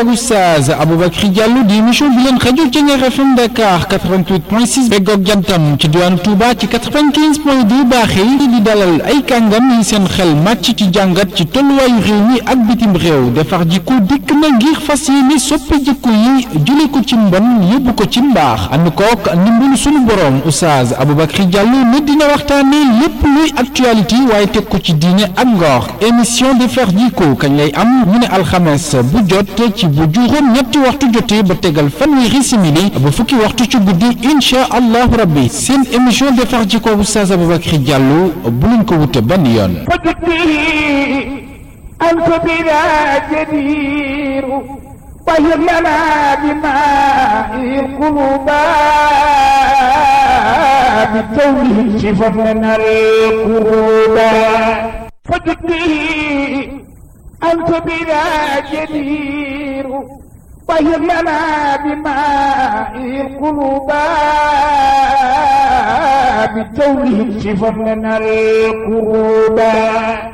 ak Oustaz Aboubacry Diallo di émission bi leen rajo Thiéniere FM Dakar 88.6 beggoog jantam ci diwaanu Touba ci 95.2 baaxee di dalal ay kàngam yi seen xel màcc ci jàngat ci tolluwaayu réew mi ak bitim réew defar jikko dikk na ngir fas yéene soppi jikko yi jële ko ci mbon yóbbu ko ci mbaax ànd kook ndimbalu sunu borom Oustaz Aboubacry Diallo ne dina waxtaane lépp luy actualité waaye teg ko ci diine ak ngor émission defar jikko kañ lay am ñu ne alxames bu jot ci bu juróom ñetti waxtu jotee ba tegal fanweeri simili ba fukki waxtu ci guddi incha allahu rabbi seen émission defar jikko Oustaz Aboubacry Diallo bu leen ko wute benn yoon أنت بلا جدير طهرنا بماء القلوب بالتوبه شفت لنا القلوب فجدي أنت بلا جدير طهرنا بماء القلوب بالتوبه شفت لنا القلوب